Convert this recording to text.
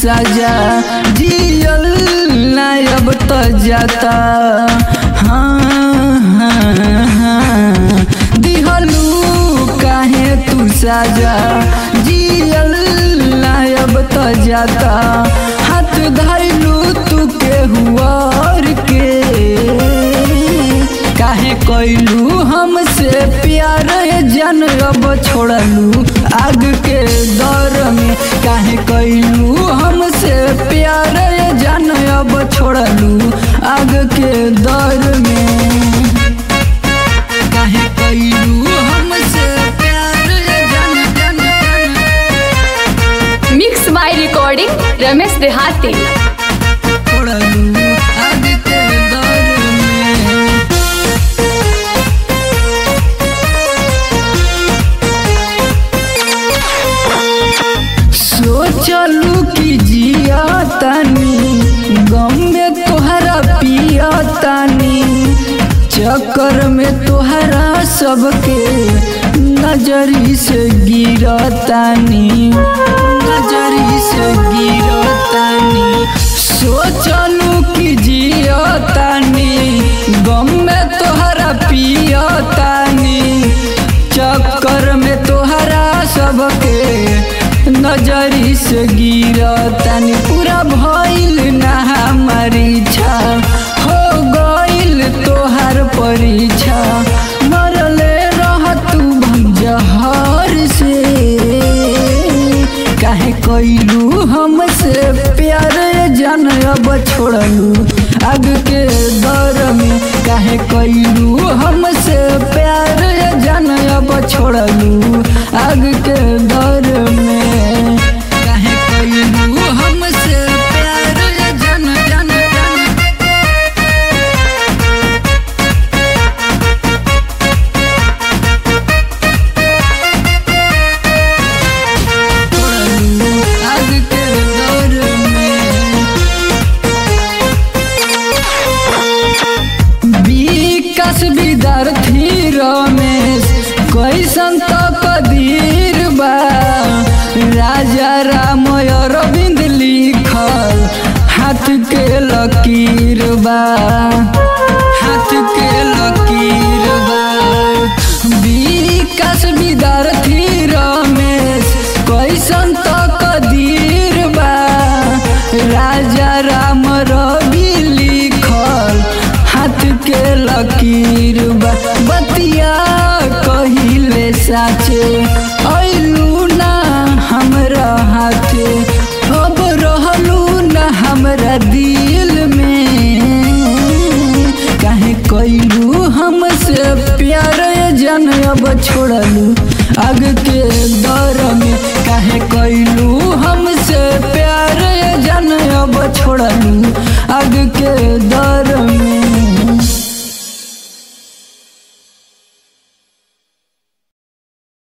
सजा जियल ना अब तो जाता हाँ हाँ हाँ दिहलू काहे तू सजा जियल ना अब तो जाता हाथ धैलू तू के हुआर के काहे कैलू हमसे प्यार जन अब छोड़लू आग के दौर में काहे कैलू हमसे प्यार जन अब छोड़लू आग के दौर में काहे कैलू हमसे प्यार जन जन जन मिक्स बाय रिकॉर्डिंग रमेश देहाती छोड़लू आग के दौर में सोचलू कि जिया तानी गम में तोहरा पिया तानी चक्कर में तोहरा सबके नजरी से गिरतानी नजरी से गिरतानी सोचलू कि जिया तानी गम में तोहरा पिया तानी चक्कर में तोहरा सबके नजरी से गिरतानी पूरा भइल ना हमारी इच्छा हो गइल तोहार परीक्षा मरले रह तू जहर से काहे कैलू हमसे प्यार जन अब छोड़लू आग के दौर में काहे कैलू हमसे प्यार जन अब छोड़लू आग के दौर में काहे कैलू हमसे प्यार जन जन जन छोड़लू आग के दौर में विकास विद्यार्थी रमेश कैसन तो कदीर बा राजा राम अरविंद लिखल हाथ के लकीर बा हाथ के लकीर बा विकास विद्यार्थी रमेश कैसन तो कदीर बा राजा राम रवि लिखल हाथ के लकीर बा बतिया कहिले साचे ऐलू ना हमरा हाथे अब रहलू ना हमरा दिल में काहे कैलू हमसे प्यार जन अब छोड़लू आग के दौर में